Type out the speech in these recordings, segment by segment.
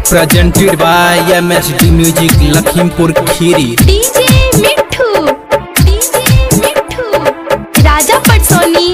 presented by MSD Music Lakhimpur Khiri. DJ Mithu DJ Mithu Raja Patsoni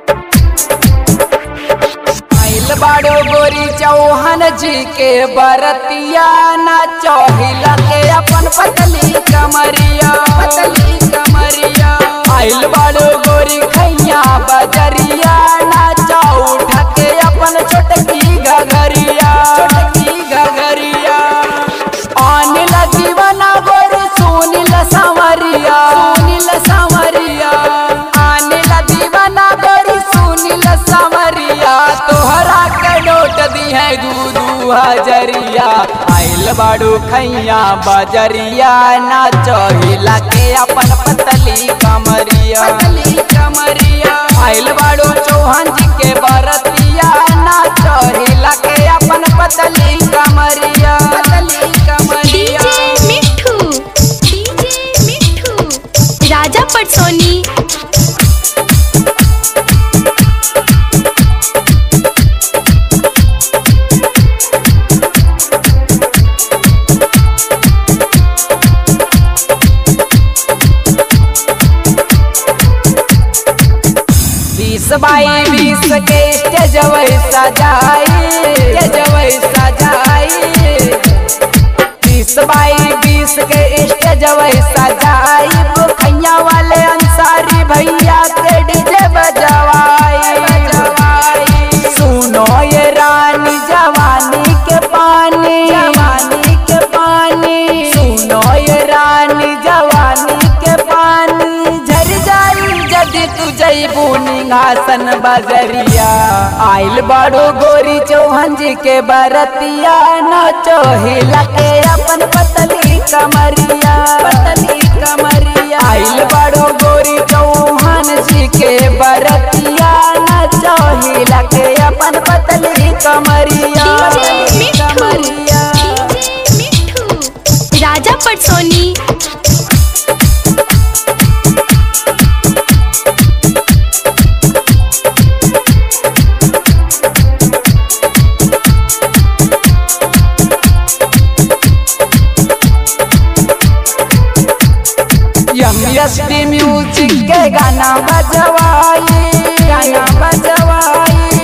आइल बाड़ो गोरी चौहान जी के बरतिया नाचो हिला के अपन पतली कमरिया पतली कमरिया आइल बाड़ो गोरी खैया बजरिया नाचो उठा के अपन छोटकी घगरिया छोटकी घगरिया अनिल दीवाना गोरी सुनील सांवरिया सुनील सांवरिया अनिल दीवाना गोरी सुनील सांवरिया तोहरा के नोट दी है दू दू हजरिया आइल बाड़ू खैया बजरिया नाचो हिला के अपन पतली कमरिया पतली कमरिया आइल बाड़ू चौहान जी के बरतिया नाचो हिला के अपन पतली कमरिया पतली कमरिया डीजे मिठू डीजे मिठू राजा पटसोनी बीस बाई बीस के स्टेज वैसा जाई स्टेज वैसा जाई बीस बाई बीस के स्टेज वैसा जाई खैया वाले अंसारी भैया के डीजे बजवाई बजवाई सुनो ये रानी जवानी के पानी जवानी के पानी सुनो ये रानी जवानी के पानी झर जाई जदि तू जईबू निघासन बजरिया आइल बड़ो गोरी चौहान जी के बरतिया नाचो हिला के अपन पतली कमरिया पतली कमरिया आइल बड़ो गोरी चौहान जी के बरतिया नाचो हिला के अपन पतली कमरिया डीजे मिठू कमरिया डीजे मिठू राजा पटसोनी यमयस्ती म्यूजिक के गाना बजवाई गाना बजवाई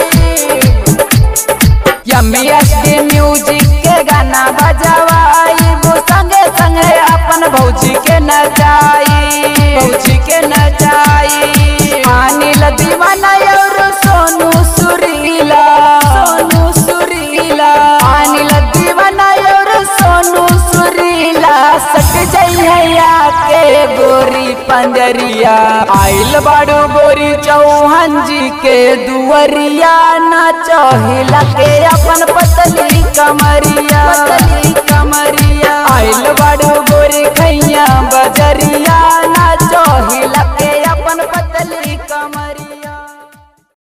यमयस्ती म्यूजिक के गाना बजवाई वो संगे संगे अपन भौजी के नचाई भौजी के नचाई अनिल दीवाना और सोनू सुरीला सोनू सुरीला अनिल दीवाना और सोनू सुरीला सट जइया के गोरी पंजरिया आइल बाड़ू गोरी चौहान जी के दुवरिया नाचो हिला के अपन पतली कमरिया पतली कमरिया आइल बाड़ू